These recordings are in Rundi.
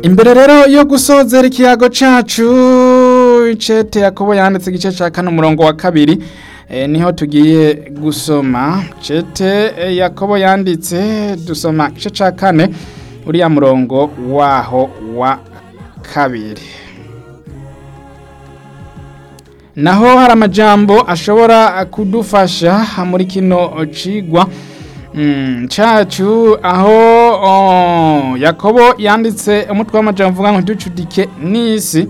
imbere rero yo gusozera ikiyago cacu icete yakobo yanditse igice ca kane umurongo wa kabiri e, niho tugiye gusoma cete e, yakobo yanditse dusoma igice ca kane uriya murongo waho wa kabiri naho hari amajambo ashobora kudufasha muri kino cigwa mm, cacu aho oh, yakobo yanditse umutwe w'amajambo uvuga ngo ducudike n'isi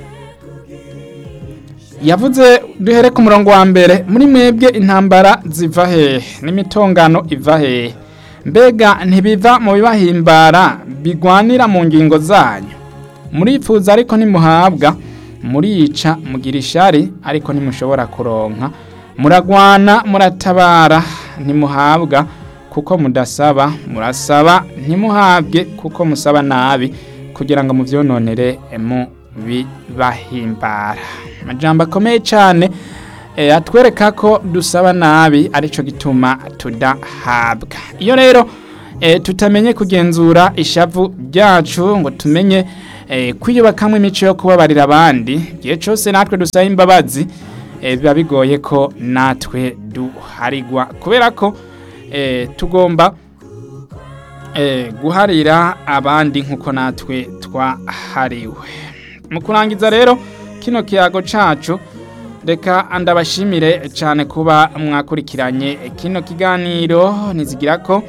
yavuze duhere ku murongo wa mbere muri mwebwe intambara ziva hehe n'imitongano iva hehe mbega ntibiva mu bibahimbara bigwanira mu ngingo zanyu murifuza ariko ntimuhabwa murica mugira ishari ariko ntimushobora kuronka muragwana muratabara ntimuhabwa kuko mudasaba murasaba ntimuhabwe kuko musaba nabi kugira ngo muvyononere mu bibahimbara amajambo akomeye cyane e, atwereka ko dusaba nabi arico gituma tudahabwa iyo rero e, tutamenye kugenzura ishavu ryacu ngo tumenye e, kwiyubakamwo imico yo kubabarira abandi igihe cyose natwe dusaba imbabazi e, biba bigoye ko natwe duharigwa kubera ko e, tugomba e, guharira abandi nk'uko natwe twahariwe mu kurangiza rero kino kiyago cacu reka ndabashimire cyane kuba mwakurikiranye kino kiganiro nizigira ko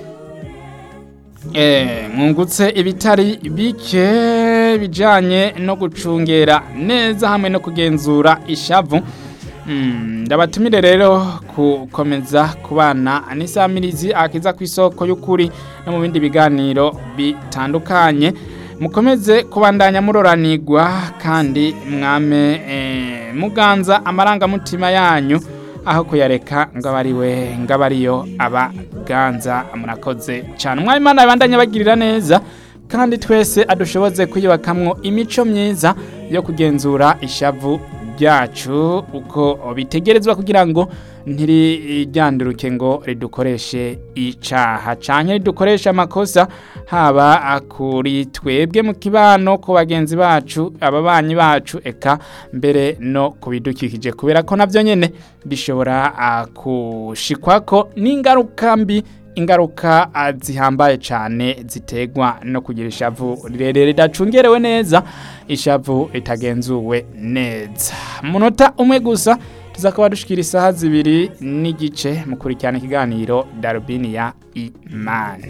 eh mwungutse ibitari bike bijanye no gucungera neza hamwe no kugenzura ishavu ndabatumire rero gukomeza kubana n'isamirizi akiza ku isoko y'ukuri no mu bindi biganiro bitandukanye mukomeze kubandanya muroranirwa kandi mwame muganza amarangamutima yanyu aho kuyareka ngo aba ari we ngo aba ariyo abaganza murakoze cyane umwami imana yabandanya bagirira neza kandi twese adushoboze kwiyubakamwo imico myiza yo kugenzura ishavu ryacu uko bitegerezwa kugira ngo ntirijyanduruke ngo ridukoreshe icaha canke ridukoreshe amakosa haba kuri twebwe mu kibano ku bagenzi bacu ababanyi bacu eka mbere no kubidukikije kubera ko navyo nyene bishobora kushikwako n'ingaruka mbi ingaruka zihambaye cyane ziterwa no kugira ishavu rirerire ridacungerewe neza ishavu ritagenzuwe neza munota umwe gusa tuzakaba dushikira isaha zibiri n'igice mukurikirana ikiganiro darubini ya imani